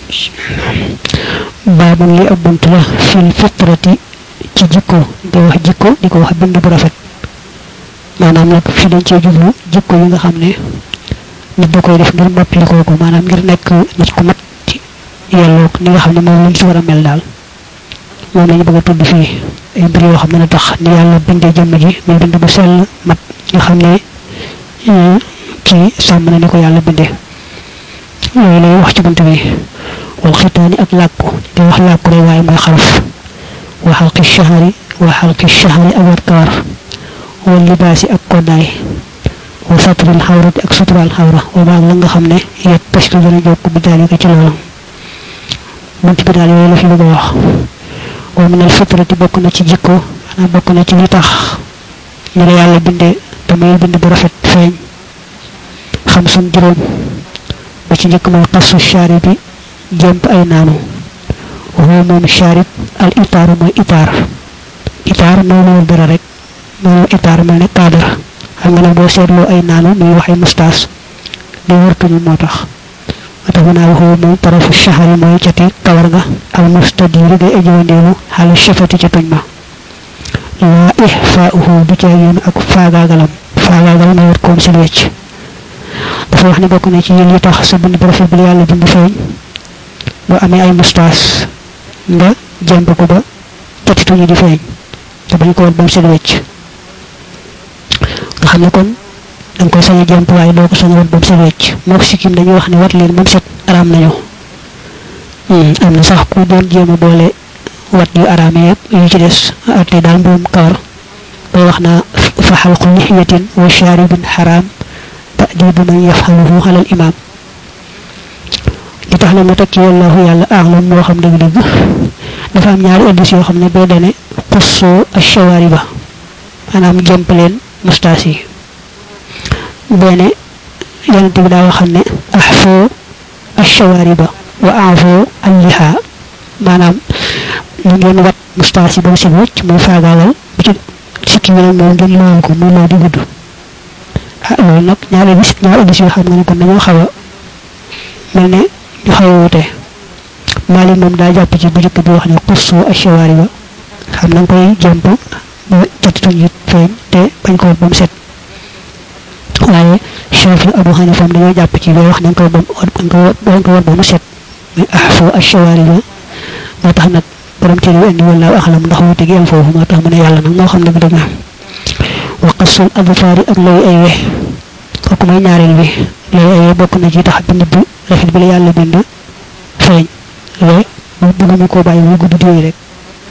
baabun li ab bunt la fil fitrati ci jikko di wax jikko di ko wax bind bu rafet maanaam nag fi dañ cee jublu jikko yi nga xam ne nit da koy def ngir mottali kooku maanaam ngir nekk nit ku mat ci yelloog ni nga xam ne moom lañ si war a mel daal moom lañu bëgg a tudd fii ay mbir yoo xam ne na tax ni yàlla bindee jëmm ji muy bind bu sell mat nga xam ne kii sàmm na ni ko yàlla bindee yooyu lay wax ci bunt bi wal xitaani ak làkku di wax làkku rek waaye mooy xaraf wa xalqi shahari wa xalqi shahari ak wat kawar wal libaasi ak koddaay wa satril xawrati ak suturaal xawra wa baag la nga xam ne yet tastu dana jokk bi daalika ci loolu bunt bi daal yooyu la fi bëgg a wax wa min al fitrati bokk na ci jikko xanaa bokk na ci li tax ñu la yàlla bindee te muy bind bu rafet feeñ xam sun juróom ba ci njëkk mooy xasu shaari bi jëmp ay naanu waxoo moom shaarib al itaaru mooy itaar itaar mooy loolu dara rek mooy itaar mel ne cadre xam nga nag boo seetloo ay naanu muy wax ay mustaas di wërtuñu moo tax moo tax mu naa waxoo moom tarafu shahari mooy cati kawar nga al mustadiiri day ajiwandeelu xaala shafati ca tuñ ma laa ixfaauhu du ca yoon ak faagaagalam faagaagal mooy wat koom si wecc dafa wax ne bokk na ci yéen yi tax sa bind bu rafet bi la yàlla bind feeñ boo amee ay mustaas nga jàmb ko ba cati tuñu di feeñ te bañ ko wat ba mu set wecc nga xam ne kon da nga koy sañ a jàmp waaye doo ko sañ a wat ba mu set wecc moo ko sikkim dañuy wax ne wat leen ba mu set araam nañu am na sax ku doon jéem a boole wat yu araam yëpp yu ci des ate daal mbuum kawar bay wax naa fa xalqu lixiyatin wa shaaribin xaraam ta'dibu man yafxaluhu xalal imaam li tax na ma teg ci wallahu yàlla aalam moo xam dëgg-dëgg dafa am ñaari addis yoo xam ne bee dane xussoo ashawaariba maanaam jëmp leen mustaas yi benn yonent bi daa waxam ne axfoo ashawaariba wa aafoo alliha maanaam ñu ngeen wat mustaas yi ba mu si wëcc muy faagaalal bu ci sikki bi nag moom ngeen loolu ko muy loo di gudd ah loolu nag ñaari bis ñaari addis yoo xam nga ne kon dañoo xaw a mel ne ñu xaw a wute Maalik moom daa jàpp ci bu njëkk bi wax ne xussoo ashawaariba xam na nga koy jàmp ba jotituñ it feeñ te bañ ko ba mu set waaye Shaafi Abu Hanifa dañoo jàpp ci loo wax nañ ko ba bañ ko war ba mu set muy ahfu ashawaari ba moo tax nag borom téere indi wallaahu axlam ndax wuute gi am foofu moo tax mu ne yàlla nag moo xam ne bu dëgg wa qasul adfaari ak looy ay we kooku mooy ñaareel bi looy ay we bokk na ci tax bind bu rafet bi la yàlla bind feeñ we bu bëgguñu koo bàyyi muy gudd diwee rek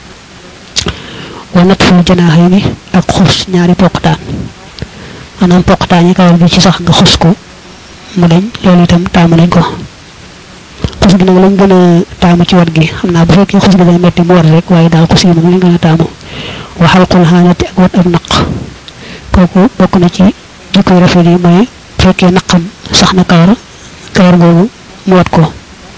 wa nat ful janaaxay ni ak xus ñaari poqtaan maanaam poqtaan yi kawar bi ci sax nga xus ko mu dañ loolu itam taamu nañ ko xus gi nag lañ gën a taamu ci wat gi xam naa bu fekkee xus gi day metti mu war rek waaye daal xus gi moom lañ gën a taamu wa xalqul xaanati ak wat ab naq kooku bokk na ci jikkoy rafet yi mooy bu fekkee naqam sax na kawar kawar googu mu wat ko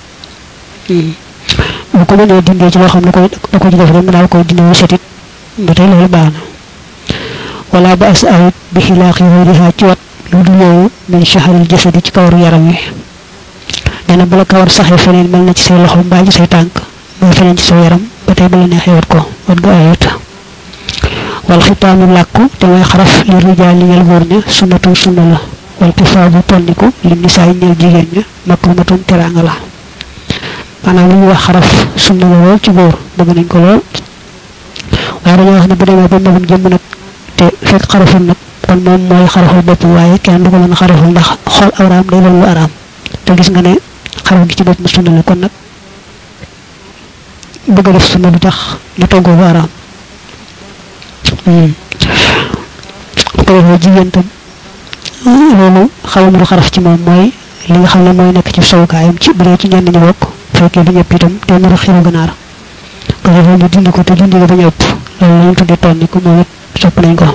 bu ko mënee dindee ci loo xam ne koy da ko ci def rek mu daal koy dindee setit ba tey loolu baax na wala ba as awit bi xilaaqi wariha ci wat lu dul yooyu min shaharil jasadi ci kawaru yaram wi nee na bu la kawar saxee feneen mel na ci say loxo mbaa ci say tànk mbaa feneen ci sa yaram ba tey ba la neexee wat ko wat ga ayut wal xitaanu làkku te mooy xaraf li rijaali ñel góor ña sunnatu sunna la wal kifaabu tonniku li nisaay ñel jigéen ña makrumatun teraanga la maanaam li ñuy wax xaraf sunna la lool ci góor bëgg nañ ko lool waaye dañoo wax ne bu demee ba magum jëmm nag te fekk xaraful nag kon moom mooy xaraful bopp waaye kenn du ko mën a xaraful ndax xool awraam day doon lu araam te gis nga ne xaraf gi ci bopp mu sunna la kon nag bëgg a def sunna du tax ñu toggoo bu araam ko defee jigéen tam loolu xaw a xaraf ci moom mooy li nga xam ne mooy nekk ci sowukaayam ci bu dee ci ñenn ñi bokk fekkee du ñëpp itam te nar a xiru ganaar ko defee ñu dindi ko te dindi ko bañ a ëpp loolu lañ tuddee tonni ko moom it sopp nañ ko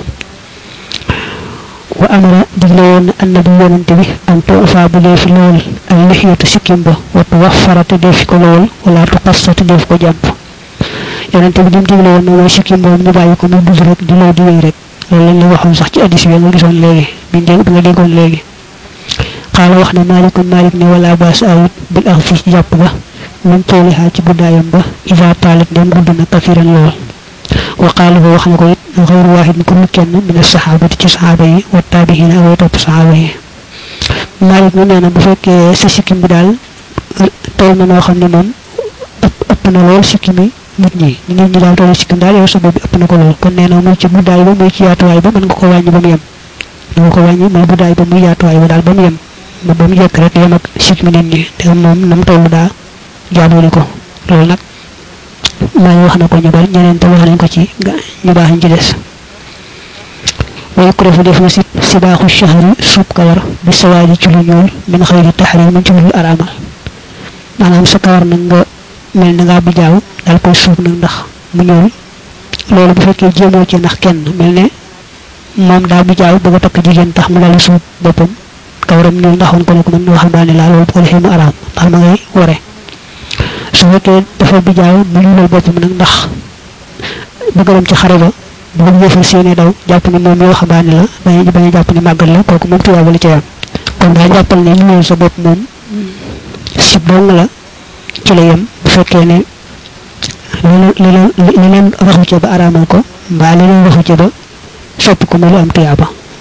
wa amara digle woon na annabi yonante bi an tuufa bu dee fi lool al lixiyatu sikkim ba watu wax fara te dee fi ko lool wala tu xassa te dee fi ko jàmp yonante bi dim digle woon na mooy sikkim boobu ñu bàyyi ko mu dugg rek di loo di wéy rek loolu lañ la waxoon sax ci addis bi nga gisoon léegi bi dégg bi nga déggoon léegi xaala wax ne malikun malik ne wala baas awit bil ax fi ci jàpp ga min toolihaa ci guddaayam ba isa taalit dem gudd na kafiran lool wa qaala wax na ko it xayru waahid ku lu kenn min saxaabati ci saxaaba yi wa taabihiina ak way topp saxaaba yi Maalik mu nee na bu fekkee sa sikkim bi daal toll na noo xam ne moom ëpp ëpp na lool sikkimi nit ñi nit ñi daal toll sikkim daal yow sa bopp bi ëpp na ko lool kon nee na muy ci guddaay ba muy ci yaatuwaay ba mën nga ko wàññi ba mu yem mën nga ko wàññi muy guddaay ba muy yaatuwaay ba daal ba mu yem ba ba mu jekk rek yem ak sikkimi nit ñi te moom nam toll daa jaaboole ko loolu nag maa ngi wax na ko ñu bari ñeneen te wax nañ ko ci ñu baax ñu ci des way kuréfu def na si si baaxu shahri suub kawar bi sawaaji ci lu ñuul min xëyri taxrim min ci lu araamal maanaam sa kawar nag nga mel na ngaa bijaaw daal koy suub nag ndax mu ñuul loolu bu fekkee jéemoo ci ndax kenn mel ne moom daa bijaaw bëgg a takk jigéen tax mu daal suub boppam kawaram ñuul ndaxoon ko ne ko mën na waxambaane laa loolu bu ko defee mu araam ndax ma ngay ware su fekkee dafa bijaaw mu ñuulal boppam nag ndax bëgg dem ci xare ba bu ko yëfal seeni daw jàpp ne moom mi waxambaane la bañ bañ a jàpp ne màggal la kooku moom tuyaaba li ci yam kon daa jàppal ne ñuulal sa bopp moom si dong la ci la yem bu fekkee ne li leen li leen raxu ca ba araamal ko mbaa li leen raxu ca ba sopp ko mu lu am tuyaaba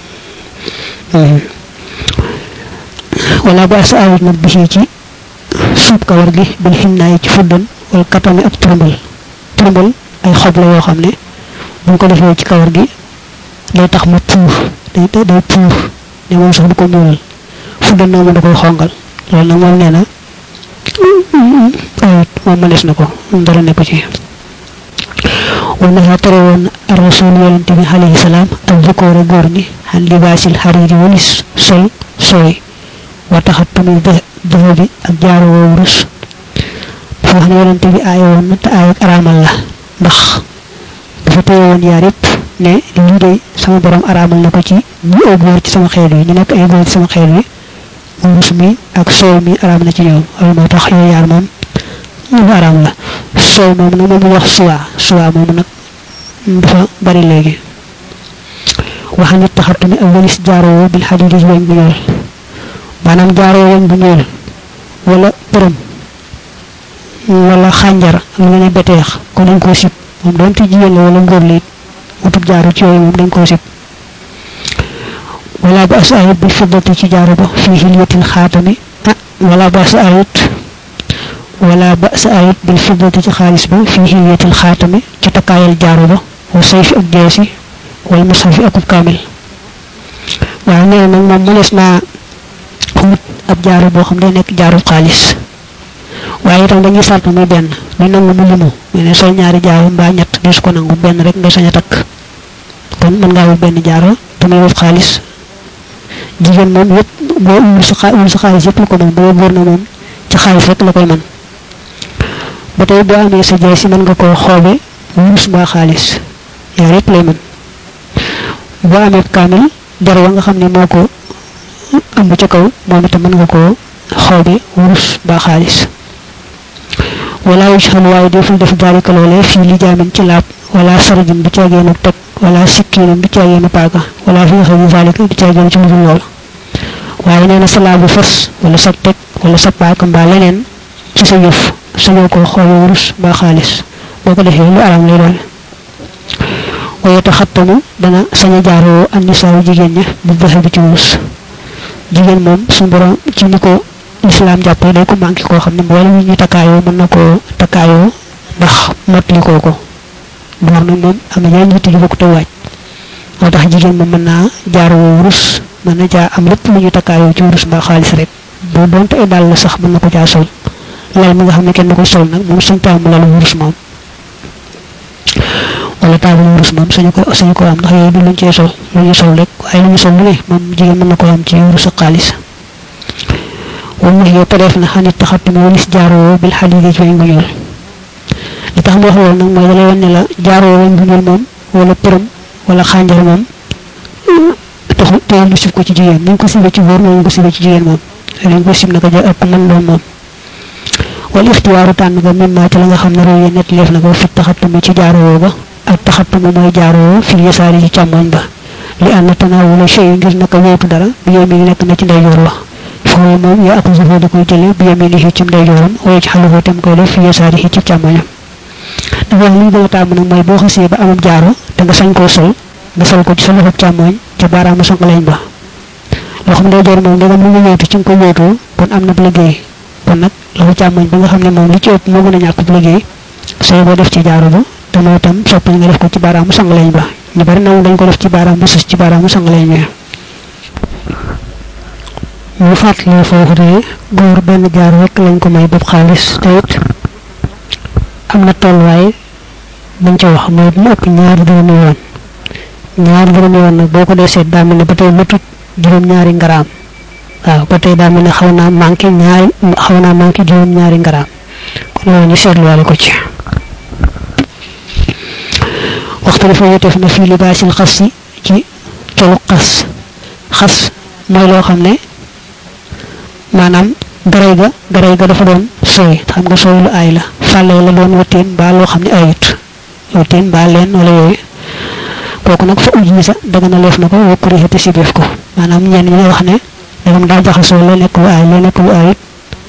wala ba sa awit nag bisi ci suub kawar gi bil xinnaay ci fuddan wala katami ak turumbal turumbal ay xob la yoo xam ne bu ko defee ci kawar gi day tax mu puur day day puur ne moom sax du ko ñuulal fuddan nag moom da koy xongal loolu nag moom nee na ayit moom mënees na ko dara nekku ci wala tere woon ar rasul yonente bi alayhi salaam ak jëkkoore góor ñi xan libaasil xariiri walis sol sooy wa taxat tamit dafa bi ak jaaru woowu rus dafa wax ne yonente bi aaye woon na te aay ak araamal la ndax dafa téye woon yaar yëpp ne lii de sama borom araamal na ko ci ñu ay góor ci sama xeet yi ñu nekk ay góor ci sama xeet yi wurus mi ak soow mi araam na ci ñoom loolu moo tax yooyu yaar moom lu araam la soow moom nag moom wax suwa suwa moom nag dafa bari léegi waxa nit taxatu ni ak walis jaaroo bil xadidi weñ bu ñuul maanaam jaaroo weñ bu ñuul wala përëm wala xànjar lu mel ne beteex ko dañ koo sib moom doonte jigéen la wala ngóor la it utub jaaru ci yooyu moom dañ koo sib wala ba sa ayit bi fiddati ci jaaru ba fi hilyatin xaatami ah wala ba sa ayit wala ba sa ayit bil fiddati ci xaalis ba fi hilyatil xaatami ci takkaayal jaaru ba wa sayfi ak jeesi wal musafi akub kaamil waaw nee nag moom mënees naa xamut ab jaaru boo xam day nekk jaaru xaalis waaye itam dañuy sart muy benn du nangu mu limu mu ne sol ñaari jaaru mbaa ñett desu ko nangu benn rek nga sañ a takk kon mën ngaa wut benn jaaru te muy wut xaalis jigéen moom yëpp boo wul sa xaa wul sa xaalis yëpp la ko mën boo góor na moom ci xaalis rek la koy mën ba tey boo amee sa jees si mën nga koo xoobe wurus mbaa xaalis yaar yëpp lay mën boo amee kaamil der wa nga xam ne moo ko ëmb ca kaw moom itam mën nga koo xoobe wurus mbaa xaalis wala yushal waaye deful def daalika loolee fii li jaamin ci laab wala sarajin du caageenu teg wala sikkiinam du caageenu paaka wala fi nga xam ne zalika du caageenu ci ludul lool waaye nee na sa laabu fas wala sa teg wala sa paaka mbaa leneen ci sa yëf sañoo ko xoobe wurus mbaa xaalis boo ko defee lu aram lay doon waaye taxattamu dana sañ a jaaroo annisaawu jigéen ña bu defe bi ci wurus jigéen moom suñu borom ci ni ko lislaam jàppee day ko manqué koo xam ne mboolem yi ñu takkaayoo mën na koo takkaayoo ndax mottali koo ko door nag moom am na yeneen yitte yu bokk te waaj moo tax jigéen moom mën naa jaaroo wurus mën na jaa am lépp lu ñu takkaayoo ci wurus mbaa xaalis rek boo doonte ay dàll la sax mën na ko caa sol lal mi nga xam ne kenn ko sol nag moom suñ taamu lalu wurus moom wala taabal wurus moom sañu ko sañu ko am ndax yooyu du luñ cee sol lu ñu sol rek waaye lu ñu sol lu ne moom jigéen mën na ko am ci wurus ak xaalis wala yow tereef na xanit taxatu ma walis jaaroo bil xadidi ci weñ gu ñuul li tax mu wax loolu nag mooy dalay wan ne la jaaroo weñ gu ñuul moom wala përëm wala xànjar moom taxu teewul ñu sib ko ci jigéen ni ñu ko sibee ci góor noonu ko sibee ci jigéen moom dañ ko sib naka ja ak man doon moom wala ixtiwaaru tànn ga mim maa ci la nga xam ne roye net leef na ko fi taxatumi ci jaaroo ba ak taxatumi mooy jaaroo fil yasaari ci càmmoñ ba li ànd tanaawula shay ngir naka wéetu dara bi yow mi nekk na ci ndeyjoor wax foofu moom yaa ak zufoo di koy jële bi yaminihi ci ndeyjooram waaye ci xaluhu tam koy def fi yasaarihi ci càmmoñam dafa wax li ñu gën a tàmm nag mooy boo xasee ba amam jaaro te nga sañ koo sol nga sol ko ci sa loxob càmmoñ ca baaraamu songaleñ ba loxoom ndeyjoor moom ndegam lu nga yóotu ci nga ko yóotoo kon am na bu liggéey kon nag loxo càmmoñ bi nga xam ne moom li ci ëpp moo gën a ñàkk bu liggéey sooy boo def ci jaaro ba te mooy itam sopp nga def ko ci baaraamu songaleñ ba ñu bari na dañ ko def ci baaraam bu sus ci baaraamu songaleñ bi ñu fàttali foofu de góor benn jaar rek lañ ko may bopp xaalis te it am na tolluwaay bañ ca wax mooy mu ëpp ñaari dërëmi yoon ñaari dërëmi yoon nag boo ko dee seet daa mel ne ba tey matut juróom-ñaari ngaraam waaw ba tey daa mel ne xaw naa manqué ñaari xaw naa manqué juróom-ñaari ngaraam kon loolu ñu seetluwaale ko ci waxtu dafa wuteef na fii libaasil xas si ci colu xas xas mooy loo xam ne maanaam garay ga garay ga dafa doon sooy xam nga sooy lu aay la fàlle la doon wëtteen mbaa loo xam ne ayut wëtteen mbaa leen wala yooyu kooku nag fa uj sa daga na leef na ko wokkuri xeti si beef ko maanaam ñenn ñi wax ne dagam daa jaxasoo la nekk lu aay la nekk lu ayut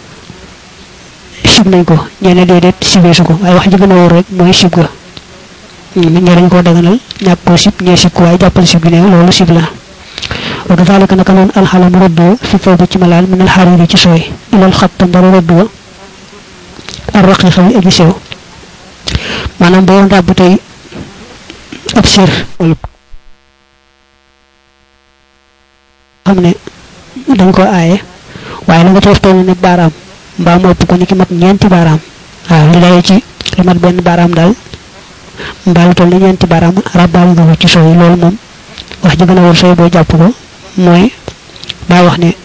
sib nañ ko ñenn déedéet sibeesu ko waaye wax ji gën a wóor rek mooy sib ga ñi dañ koo daganal ñàkk koo sib ñee sib ko waaye jàppal sib gi ne loolu sib la wa kadalika naka noonu alxalam rëddoo fi fawbi ci malaal min alxariri ci sooy ilal xatta ndara rëddoo ar raqiqa bi aji sew maanaam boo doon ràbb tey ab sër wala xam ne dañ ko aaye waaye la nga ci def toll ne baaraam mbaa mu ëpp ko ni ki mat ñeenti baaraam waaw li lay ci li mat benn baaraam daal mbaa lu toll ne ñeenti baaraam ràbbaale nga ko ci sooy loolu moom wax ji gën a wër sooy boo jàpp ko mooy daa wax ne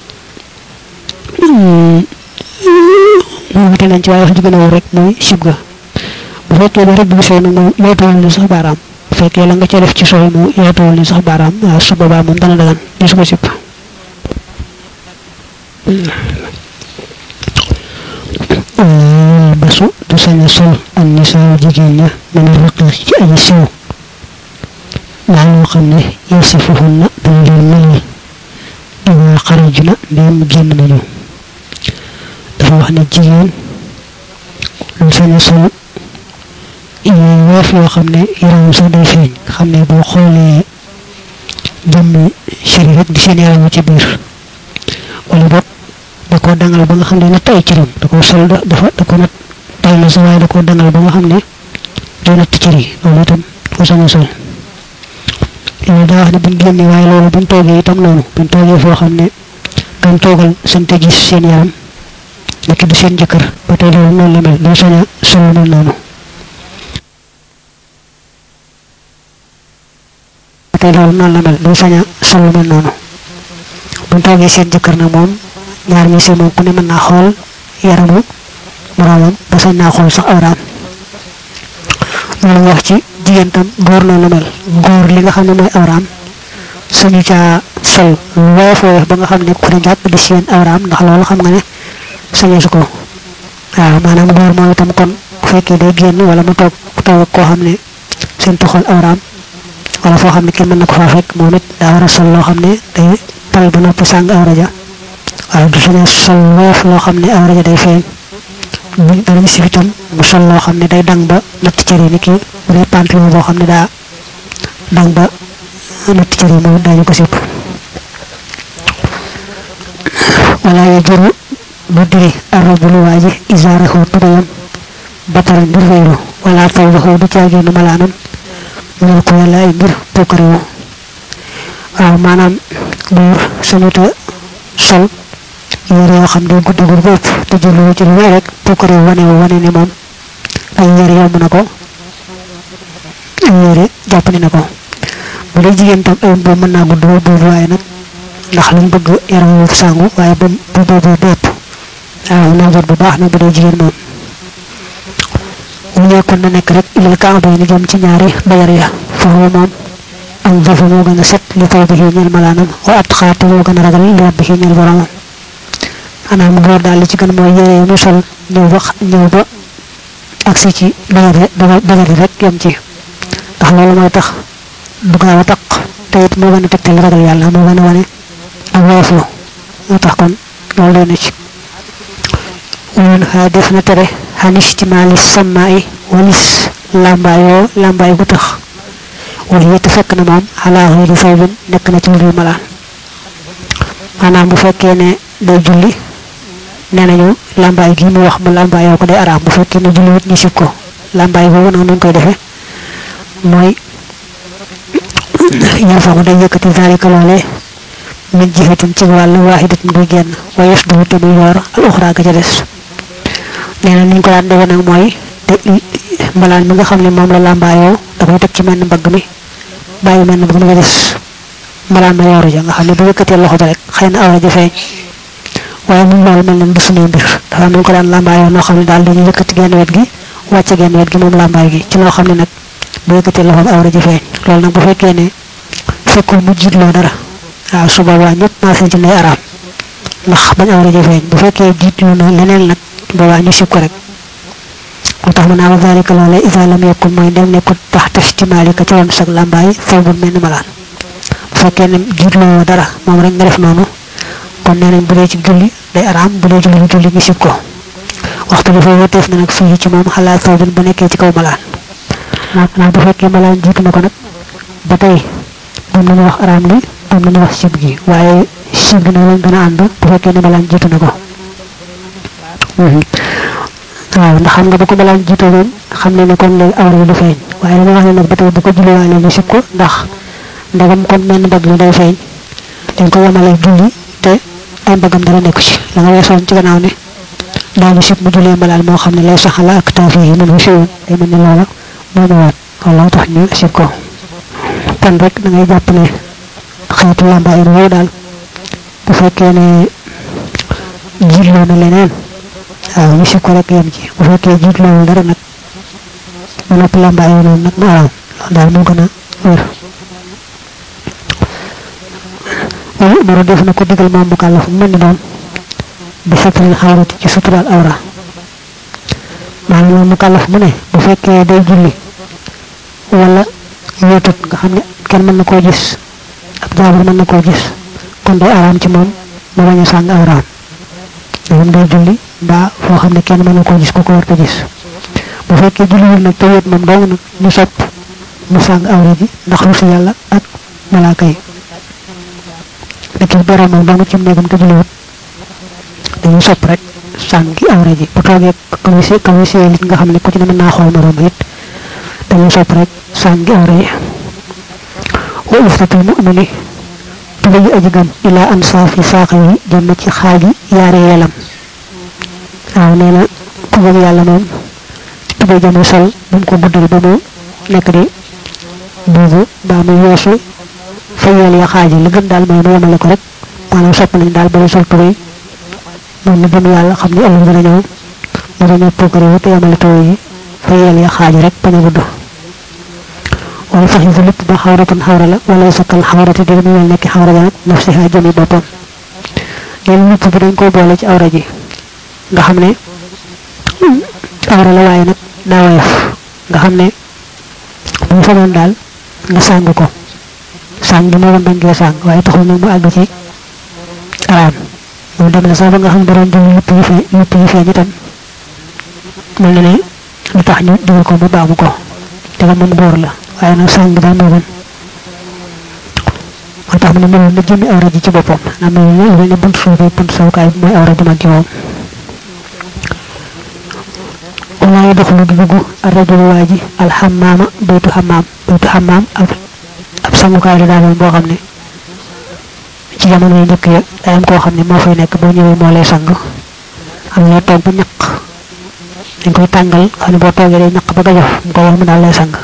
moom wute nañ ci waaye wax ji gën a wër rek mooy sib ga bu fekkee ne rëbb bi sooy nag moom yootuwul ni sax baaraam bu fekkee la nga ca def ci sooy mu yootuwul ni sax baaraam waaw su boobaa moom dana dagan di su ko sib basu du sañ a sol ak nisaaw jigéen ña mën a rëq ci aji siw maa loo xam ne yasifuhunna dañ leen melal ida xarajuna ndéem génn nañu dafa wax ne jigéen lu sañ a sol yooyu weef yoo xam ne yaramam sax day feeñ xam ne boo xoolee jëmmi chéri rek di seen yaramu ci biir wala boog da koo dangal ba nga xam ne natt ay cëram da koo sol dafa da ko natt tay na sa waaye da koo dangal ba nga xam ne day natt cër yi loolu itam ko sañ a sol loolu daa wax ne buñ génnee waaye loolu buñ toogee itam noonu buñ toogee foo xam ne kam toogal sante gis seen yaram nekk du seen jëkkër ba tey loolu noonu la mel doo sañ a sol mel noonu ba tey loolu noonu la mel doo sañ a sol mel noonu buñ toogee seen jëkkër nag moom ñaar ñi seen moom ku ne mën naa xool yaramu moroomam ba sañ naa xool sax awraam loolu wax ci jigéen tam góor noonu la mel góor li nga xam ne mooy awraam suñu caa sol woyof woyof ba nga xam ne ku ne jàpp di seen awraam ndax loolu xam nga ne sañeesu ko waaw maanaam góor moom itam kon bu fekkee day génn wala mu toog toog koo xam ne seen tuxal awraam wala foo xam ne kenn mën na ko faa fekk moom it daa war a sol loo xam ne day pal ba noppi sàng awra ja waaye du saña sol woyof loo xam ne awra ja day feeñ bu danañ si itam mu sol loo xam ne day dang ba natt cëri ni ki bu dee pantalon boo xam ne daa dang ba natt cëri moom daañu ko sipp wala ya jëru bu diri arrobu lu waaji isaarahu tubayam bataran ngir réeru wala taw baxu du caagéenu malaanam mënal ko yàlla ay mbir pukkariwu waaw maanaam buur sañuta sol yére yoo xam ne guddi guddi bopp te jëlu ci lu may rek pukkariwu wane wu wane ne moom ay yére yomb na ko ay yére jàppandi na ko bu dee jigéen tam ay boobu mën naa gudd ba boobu waaye nag ndax luñ bëgg yaram wu sangu waaye ba bu boobu dépp waaw naa jot bu baax nag bu dee jigéen moom mu nekkoon na nekk rek ilal kaaba yi ni jëm ci ñaari bayar ya foofu moom am dafa moo gën a set li taw bi ñeel malaanam wa at xaate moo gën a ragal li rabbi ñeel boromam maanaam góor daal li ci gën mooy yére yi mu sol ñëw ba ñëw ba agsi ci bayar bayar yi rek yem ci ndax loolu mooy tax du gaaw a taq te it moo gën a tegtal ragal yàlla moo gën a wane ak woyoflu moo tax kon loolu doy na ci woon xaa def na tere xan istimaali sammaay walis làmbaayoo làmbaay bu tax wax yett fekk na moom xalaa xëyri sawbin nekk na ci lu malaan maanaam bu fekkee ne day julli nee nañu làmbaay gi mu wax mu làmbaayoo ko day araam bu fekkee ne julli wut ñu sib ko làmbaay boobu nag nuñ koy defee mooy yarfaxu day yëkkati zalika loolee min jihatin ci wàll waaxidatin buy génn wa yasduhu te muy yor al uxra ga ca des nee na ni ñu ko daan defe nag mooy te mbalaan mi nga xam ne moom la làmbaayoo da koy teg ci menn mbagg mi bàyyi menn mbagg mi nga des mbalaan ma yooru ja nga xam ne bu yëkkatee loxo ba rek xëy na awra ja feeñ waaye mun loolu mel ne du suñuy mbir dafa am nañ ko daan làmbaayoo noo xam ne daal dañuy yëkkati genn wet gi wàcce genn wet gi moom làmbaay gi ci loo xam ne nag bu yëkkatee loxo awra ja feeñ loolu nag bu fekkee ne fekkul mu jiitloo dara waaw su boobaa ñëpp maasee ci lay araam ndax bañ awra ja feeñ bu fekkee jiitlu na leneen nag boobaa ñu sib ko rek moo tax mu naa wa zalika loolee isa lam yakun mooy dem nekkul tax tastimaalika ci woon sag làmbaay sawbun mel ni malaan bu fekkee ne jiitloo dara moom rek nga def noonu kon nee nañ bu dee ci julli day araam bu dee julli julli ñu sib ko waxtu bi foofu wëteef na nag fii ci moom xalaat sawbun bu nekkee ci kaw malaan naa bu fekkee malaan jiitu na ko nag ba tey moom la ñu wax araam li moom la ñu wax sib gi waaye sib gi nag lañ gën a ànd bu fekkee ne malaan jiitu na ko waaw ndax xam nga bu ko malaan jiitu woon xam ne ne kon léegi awra yi du feeñ waaye dama wax ne nag ba tey bu ko julliwaale ñu sib ko ndax ndegam kon menn mbagg mi day feeñ dañ ko yemale julli te ay mbagam dara nekku ci la nga weesoon ci gannaaw ne daañu sib mu jullee mbalaan moo xam ne lay saxala ak taafi yi mën fu siwoon day mel ne loola moo ñëwaat looloo tax ñu sib ko kon rek da ngay jàpp ne xeetu làmbaay boobu daal bu fekkee ne jiitloo na leneen waaw ñu sib ko rek yem ci bu fekkee jiitloowul dara nag ba noppi làmbaay noonu nag mu araam loolu daal moo gën a wér wala umaru def na ko digal moom mu kàllaf mu mel ni doon bi satril xawrati ci suturaal awra maanaam moom mu kàllaf mu ne bu fekkee day julli wala wéetut nga xam ne kenn mën na koo gis ab jaabur mën na koo gis kon day araam ci moom mu bañ a sàng awraam moom day julli mbaa foo xam ne kenn mën na koo gis ku ko war ko gis bu fekkee julliwul nag te wéet moom dong nag ñu sopp mu sàng awra ji ndax rusu yàlla ak malaaka yi nekk borom moom dong ci néegam te julliwut dañu sopp rek sàngi awra ji bu toogee kawisee kawisee nit nga xam ne ku ci ne mën naa xool moroom it dañu sopp rek sàngi awra yi wa iftatul mu'mini tubayu aji gëm ila an saafi saaqa yi jëm ci xaaji yaari yelam waaw nee na ku gëm yàlla moom tubay jëmu sol bu mu ko guddal ba mu nekk di buubu mbaa mu yeesu fa yeel ya xaaji li gën daal mooy mu yemale ko rek maanaam sopp nañ daal ba sol tubay moom mu gëm yàlla xam ne ëllëg dina ñëw mu dañoo puukare wu te yemale tubay yi fa yeel ya xaaji rek bañ a gudd wala sax yi lépp ba xawratun xawra la wala sakkal xawrati di mu mel nekk xawra ja nag nafsiha jëmi boppam leen lépp bi dañ koy boole ci awra ji nga xam ne awra la waaye nag daa woyof nga xam ne bu mu famoon daal nga sàng ko sàng bi moo doon bañ gee sàng waaye taxul nag mu àgg ci araam moom dem na sax ba nga xam ne borom jël lépp yi fee lépp yi feeñ itam mel na ne lu tax ñu digal ko mu baamu ko te la moom góor la waaye nag sàng bi daal moo gën moo tax mu ne meloon na jëmmi awra ji ci boppam am na lu mel ne bunt suuf bi bunt sawukaay bi mooy awra ji mag ji moom wala yi doxlu di dugg arrajulu waa ji alxamaama baytu xamaam baytu xamaam ab ab sangukaay la daal boo xam ne ci jamono yu njëkk ya day am koo xam ne moo fay nekk boo ñëwee moo lay sang am na toog ba ñaq dañ koy tàngal xam ne boo toogee day ñaq ba gajof mu ko wax mu daal lay sang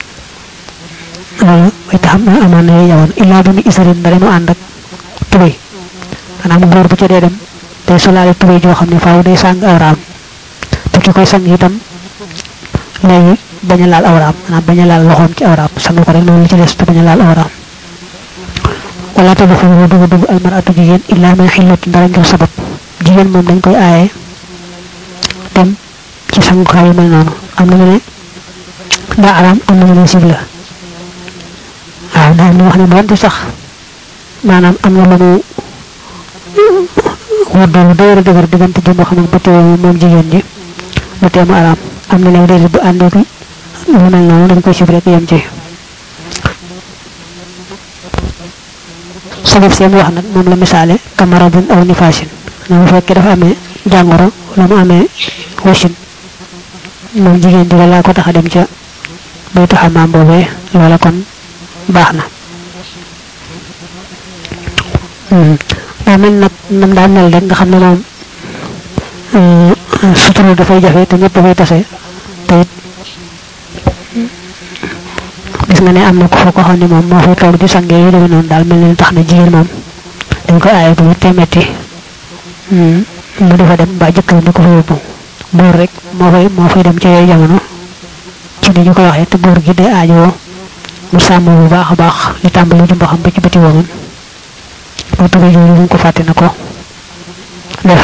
loolu way taxam na amaan na yooyu jamono illaa bi mu isarin ndare mu ànd ak tubéy maanaam góor bu ca dee dem day solaale tubéy joo xam ne faaw day sang awraam te ki koy sang itam léegi bañ a laal awraam maanaam bañ a laal loxoom ci awraam sang ko rek noonu li ci des te bañ a laal awraam wala te dafa dugg dugg almaratu jigéen illaa min xillat ndara ngir sabab jigéen moom dañ koy aaye dem ci sangukaay yu mel noonu am na ñu ne daa araam am na ñu ne sib la waaw daa am na wax ne doonte sax maanaam am na lu mu woddoo lu dëgër dëgër diggante jëmm xam ak bëtt yooyu moom jigéen ji lu teemu araam am na léegi déedéet bu àndee lu mel noonu dañ koy sib rek yem ci sabab seen wax nag moom la misaale kamaradin aw nifaasin na bu fekkee dafa amee jàngoro wala mu amee wasin moom jigéen ji laa ko tax a dem ca baytu xamaam boobee loola kon baax na daa mel nag nam daan mel rek nga xam ne moom suturu dafay jafe te ñëpp dafay tase te it gis nga ne am na ko foo ko xam ne moom moo fay toog di sangee yu demee noonu daal mel ne tax na jigéen moom dañ ko aaye bu mettee metti mu dafa dem ba jëkkër ni ko fa yóbbu buur rek moo fay moo fay dem ci yooyu jamono ci ni ñu ko waxee te buur gi day aajowoo mu sàmm bu baax a baax li tàmbali jumba xam ba ci bëti woomam boo tugee jooju bu ko fàtte na ko def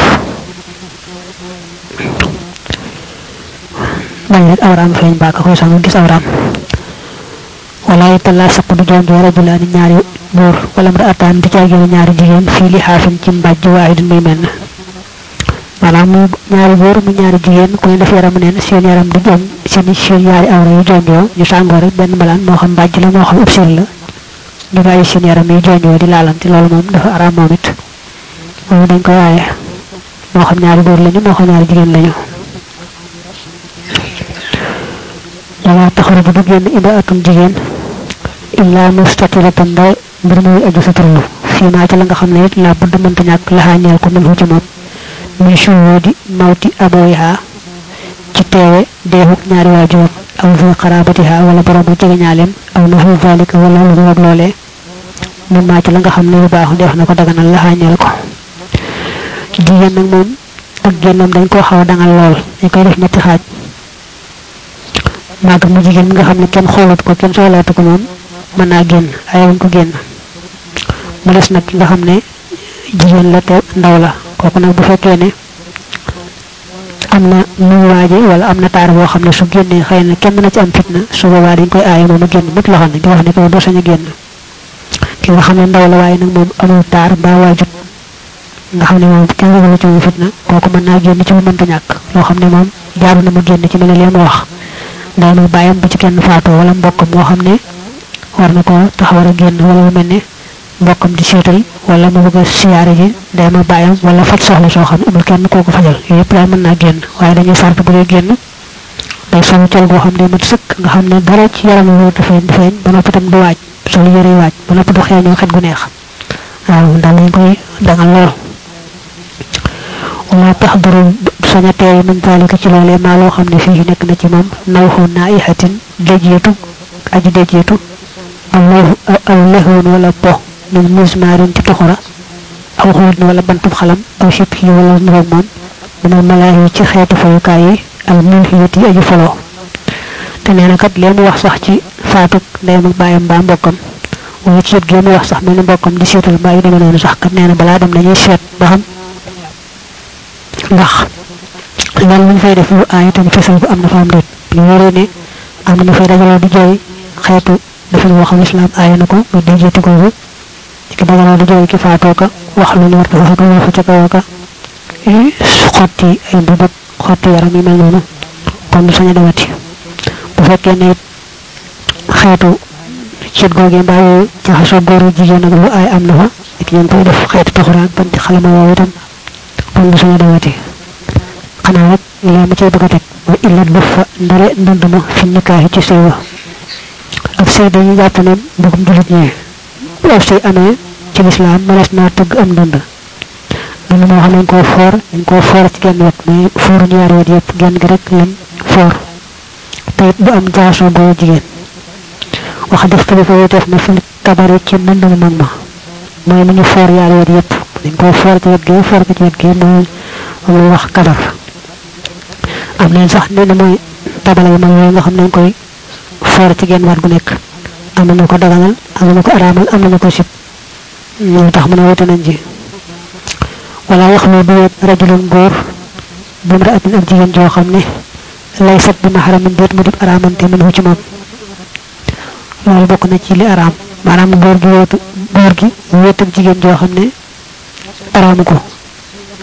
bañ rek awraam feeñ baa ka koy sang gis awraam wala itala saq du doon joo rajulaani ñaari góor wala mra ataan di caagéene ñaari jigéen fii li xaafin ci mbàjj waaye du muy menn maanaam mu ñaari góor mu ñaari jigéen ku ne def yaram neen seen yaram di joñ seen seen ñaari awra yu jonjoo ñu sàngoo rek benn malaan moo xam mbàjj la moo xam ubsil la ñu bàyyi seen yaram yi jonjoo di laalante loolu moom dafa araam moom it moom dañ ko waaye moo xam ñaari góor lañu moo xam ñaari jigéen lañu wala taxaruju du génn ida atum jigéen illa mustatiratan ndaw mbir muy aju suturlu fii maa ci la nga xam ne it la budd mënta ñàkk laxaa ñeel ko mën ci moom muy shuhudi mawti aboyiha ci teewe deexuk ñaari waajuram aw fi xarabatiha wala boromu jege ñaaleem aw na fi zalika wala lu ak loolee mun maa ci la nga xam ne lu baaxu def na ko daganal laxaa ñeel ko jigéen nag moom ak génnam dañ koo xaw a dangal lool dañ koy def ñetti xaaj màgg mu jigéen mi nga xam ne kenn xoolat ko kenn soxlaatu ko moom mën naa génn ay wuñ ko génn mu des nag ki nga xam ne jigéen la te ndaw la kooku nag bu fekkee ne am na muy waaje wala am na taar boo xam ne su génnee xëy na kenn na ci am fitna su boobaa dañ koy aaye moom a génn mut loxo di wax ne ko doo sañ a génn ki nga xam ne ndaw la waaye nag moom amul taar mbaa waajut nga xam ne moom kenn ragalu ci moom fitna kooku mën naa génn ci lu mënta ñàkk loo xam ne moom jaaru na mu génn ci mel ne lee ma wax day muy bàyyam bu ci kenn faatoo wala mbokkam moo xam ne war na ko tax war a génn wala lu mel ne mbokkam di seetal wala mu bëgg a siyaare ji day ma bàyyam wala faj soxla soo xam ne amul kenn koo ko fajal yooyu yëpp daal mën naa génn waaye dañuy sart bu dee génn day solu col goo xam ne mat sëkk nga xam ne dara ci yaram wóor du feeñ du feeñ ba noppi tam du waaj solu yëre waaj ba noppi du xeeñoo xet gu neex waaw daal lañ koy dangal lool wala tax duru saña teew min zalika ci loolee maa loo xam ne fii nekk na ci moom nawxu naihatin déjeetu aji déjeetu aw aw lexoon wala po min mismaarin ci tuxura aw xuut wala bantub xalam aw sib yi wala nuroog moom dina malaayi ci xeetu fayukaay yi al mulhiyat yi aju foloo te nee na kat lee mu wax sax ci faatuk ndeyam ak bàyyam mbaa mbokkam wala ci yëpp gee mu wax sax mel ni mbokkam di seetal mbaa yu demee noonu sax kat nee na balaa dem dañuy seet ba xam ndax loolu lu ñu fay def lu aay te ñu fesal ko am na fa am déet lu wóoree ne am na ñu fay dajaloo di jooy xeetu dafa woo xam islam aay na ko lu déjeeti googu ki dajaloo di jooy ki faatoo ka wax lu ñu war dafa ko wax ca kaw ka xotti ay mbubak xotti yaram yi mel noonu kon du sañ a demati bu fekkee ne xeetu cet googee mbaa yooyu jaxasoo góoru jigéen ak lu aay am na fa ak ñoom koy def xeetu taxuraan banti xalama woowu itam kon du sañ a demati xanaa rek lee ma cay bëgg a teg mooy illat lu fa ndare ndund ma fi nikaahi ci sëy wa ak sëy dañuy jàpp ne mbugum julit ñee bu aw sëy amee ci lislaam mënees naa tëgg am ndund ndund moo xam ne dañ koo foor dañ koo foor ci genn wet mais fooru ñaari wet yëpp genn gi rek lañ foor te it bu am jaasoo góor jigéen wax def kilifa yi def na fi kabare ci ndund mu mag ma mooy ni ñu foor yaari wet yëpp dañ koo foor ci wet gi foor ko ci wet gi mooy moom wax kabar am neen sax nee na mooy tabala yu mag yooyu nga xam ne dañ koy foor ci genn waat gu nekk am nañu ko daganal am nañu ko araamal am nañu ko sib ñoo tax mu ne wute nañ ci wala wax lu du wet rajulun góor bu mu raatin ak jigéen joo xam ne lay sat bi maxaramin déet mu dib araamante mën ci moom loolu bokk na ci li araam maanaam góor gi wéetu góor gi wéet ak jigéen joo xam ne araamu ko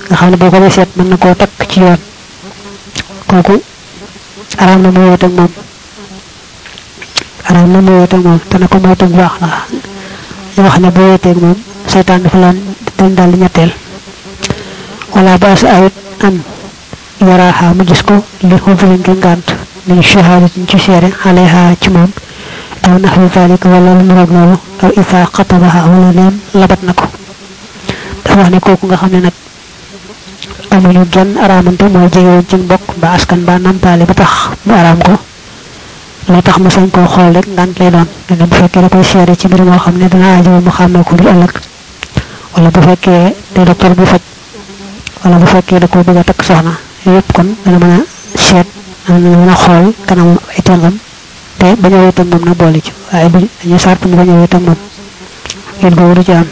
nga xam ne boo ko dee seet mën na koo takk ci yoon kooku araam na mu wéet ak moom araam na mu wéet ak moom te na ko moytu bu baax ndax ñu wax ne boo wéetee ak moom seytaan dafa laan dañ daal di ñetteel wala baas ayit an yaraaxa mu gis ko li xubulin ki ngànt min shahadatin ci seere alayha ci moom aw naxwi zalik wala lu roog loolu aw isa xatabaha wala neem labat na ko dafa wax ne kooku nga xam ne nag amuñu genn araamante mooy jegewoon ci mbokk ba askan ba nampaale ba tax mu araam ko lay tax mu sañ koo xool rek ngant lay doon ne bu fekkee da koy seere ci mbir moo xam ne dana aajowo mu xàmmee ko ngir ëllëg wala bu fekkee te docteur bu faj wala bu fekkee da ko bëgg a takk soxna yëpp kon dana mën a seet dana mën a xool kanam ay tëngam te bañ a wéet ak moom na boole ci waaye bu dañu sart mu bañ a wéet ak moom yéen boobu du ci am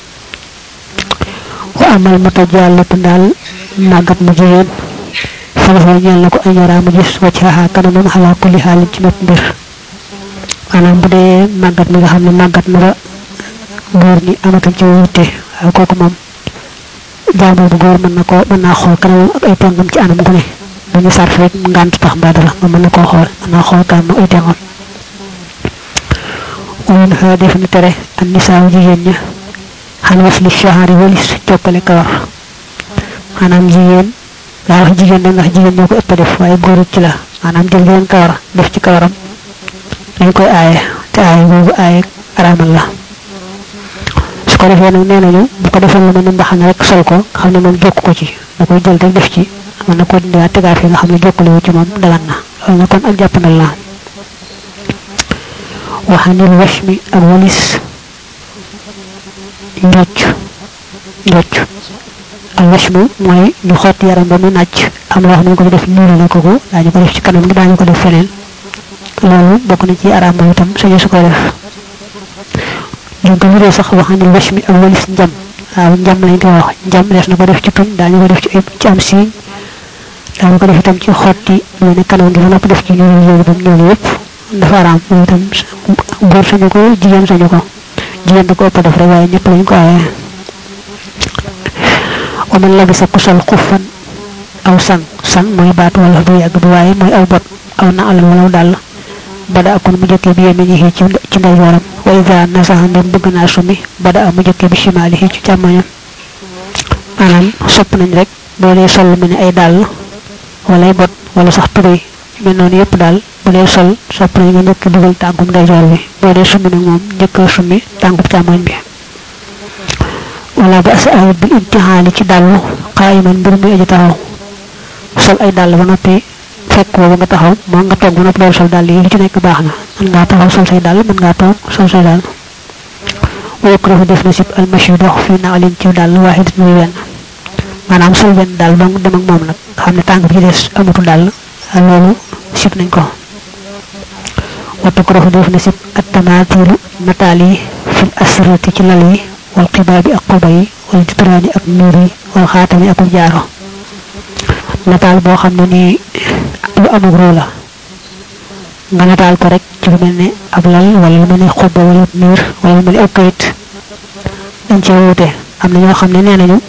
wa amal mata jàllatu daal màggat mu jigéen falafa ñeel na ko ay ñaraa mu gis wacc xaxaa kanamam xalaa kulli xaalin ci mépp mbir maanaam bu dee màggat mi nga xam ne màggat na ba góor ñi amatul ci wuute waaye kooku moom jàmbur bu góor mën na ko mën naa xool kanamam ak ay tengam ci anam gu ne dañu sarf rek ngànt tax mbaa dara ma mën na koo xool mën naa xool kanam ay tengam woon xaa def na tere an nisaaw jigéen ña xan was li shahari walis jokkale kawar maanaam jigéen daa wax jigéen da nga jigéen ñoo ko ëpp def waaye góorut ci la maanaam jël leen kawar def ci kawaram dañ koy aaye te aaye boobu aaye araamal la su ko defee nag nee nañu bu ko defee lu mel ne mbaxana rek sol ko nga xam ne moom jokk ko ci da koy jël rek def ci mën na ko dindiwaat tegaat fi nga xam ne jokkale wu ci moom dagan na loolu na kon ak jàppandal la waxanil wash mi ak walis njocc njocc al wash mi mooy ñu xotti yaram ba mu nàcc am loo xam ne ko def ñuulu la ko ko daañu ko def ci kanam gi daañu ko def feneen loolu bokk na ci araam ba itam sañu su ko def ñu ko wuree sax waxanil wash mi ak walis njam waaw njam lañ koy wax njam des na ko def ci tuñ daañu ko def ci ci am siiñ daañu ko def itam ci xotti lu ne kanam gi ba nopp def ci ñuulu yooyu ba ñuulu yëpp dafa araam loolu itam góor sañu ko jigéen sañu ko jigéen da ko ëpp def rek waaye ñëpp lañ ko aaye wa man labisa ku sol xuffan aw sang sang mooy baatu wala bu yàgg bi waaye mooy aw bot aw na alal wala dàll bada akon mu jëkkee bi yeminihi ci ci ndeyjooram wa ida nasaxa ndem bëgg naa sumi bada mu jëkkee bi shimaalihi ci càmmoñam maanaam sopp nañ rek boo dee sol mu ne ay dàll wala ay bot wala sax tubéy mel noonu yëpp daal bu dee sol sopp nañ nga njëkk dugal tànkum ndeyjoor bi boo dee summi nag moom njëkk a summi tànkum càmmoñ bi wala ba sa ayit bi imtixaali ci dàllu xaayiman mbir muy aji taxaw sol ay dàll ba noppi fekk boobu nga taxaw moo nga toog ba noppi doon sol dàll yi lu ci nekk baax na mën ngaa taxaw sol say dàll mën ngaa toog sol say dàll wa yukrahu def na sib almashi dox fii na alin ci dàll waaxidat muy wenn maanaam sol wenn dàll dong dem ak moom nag nga xam ne tànk bi ci des amatu dàll loolu sib nañ ko wa tukrahu def na sib attamatilu nataal yi fil asrati ci lal yi wal xibaabi ak xuba yi wal jutraani ak nuur yi wal xaatami ak jaaro nataal boo xam ne nii lu amul ruu la nga nataal ko rek ci lu mel ne ab lal wala lu mel ne xuba wala nuur wala lu mel ne aw kayit dañ cee wuute am na ñoo xam ne nee nañu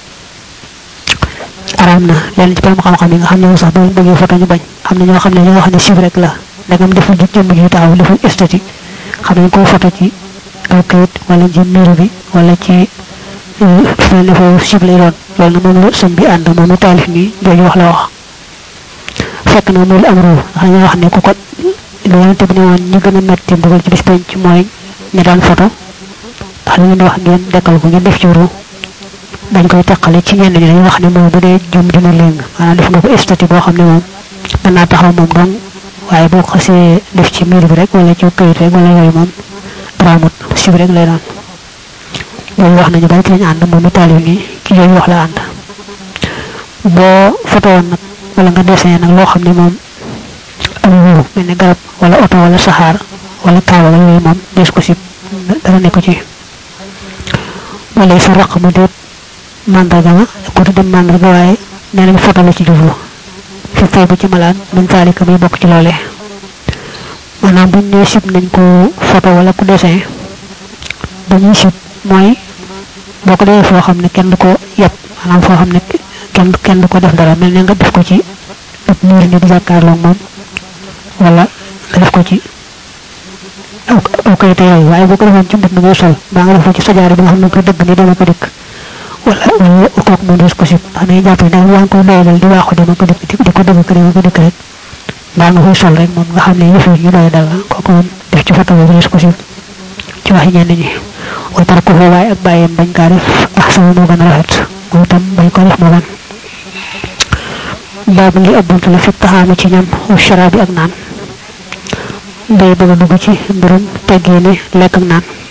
araam na lenn ci borom xam-xam yi nga xam ne sax boo bëggee foto ñu bañ am na ñoo xam ne ñoo xam ne sib rek la dagam deful ji jëmm ji taxaw deful esthétique xam nañ koo foto ci aw kayit wala ci miir bi wala ci feneen ne foofu sib lay doon loolu na moom la sëñ bi ànd moom la taalif mi jooju wax la wax fekk na moom am ruu ndax dañoo wax ne ku ko lu yonente bi ne woon ñi gën a metti mbugal ci bis penc mooy ñi daan foto ndax li ngeen di wax ngeen dekkal ko ngeen def ci ruu dañ koy teqale ci ñenn ñi dañuy wax ne moom bu dee jum dina léng maanaam def nga ko esthétique boo xam ne moom mën naa taxaw moom dong waaye boo xasee def ci miir bi rek wala ci këyit rek wala yooyu moom raamut sib rek lay doon loolu wax nañu bari ci lañu ànd moom itali nii ki yooyu wax la ànd boo foto woon nag wala nga dessin nag loo xam ne moom am wuru mel ne garab wala oto wala saxaar wala kaaba wala yooyu moom des ko sib dara nekk ci wala sa raq mu déet mandarga ma ko tudde mandarga waaye nee nañ foto la ci jublu fi fay bu ci malaan min taalika muy bokk ci loolee maanaam buñ ne sib nañ ko photo wala ku dessin dañuy sib mooy boo ko defee foo xam ne kenn du ko yeb maanaam foo xam ne kenn kenn du ko def dara mel ne nga def ko ci ab miir ni di jàkkaarloo moom wala nga def ko ci aw aw kayite yooyu waaye boo ko defoon ci mbut mi ngay sol baa nga def ko ci sajaari bi nga xam ne ko dëgg ni dama ko dikk wala wala kooku moom des ko sib ndax dañuy jàpp ne daal yaa ngi koy doyalal di waaxu dama ko dikk di ko dëgg ko dama ko dikk rek baa nga koy sol rek moom nga xam ne yëf yi ñu doy dal la kooku moom def ci foto boobu des ko sib ci waxi ñenn ñi wa tarku ko waaye ak bàyyeem bañ kaa def ah sama moo gën a rafet moom itam bañ ko def moo gën baabu li ab bunt la fi taxaama ci ñam wa sharaabi ak naan day bëgg a dugg ci mbirum teggee ne lekk ak naan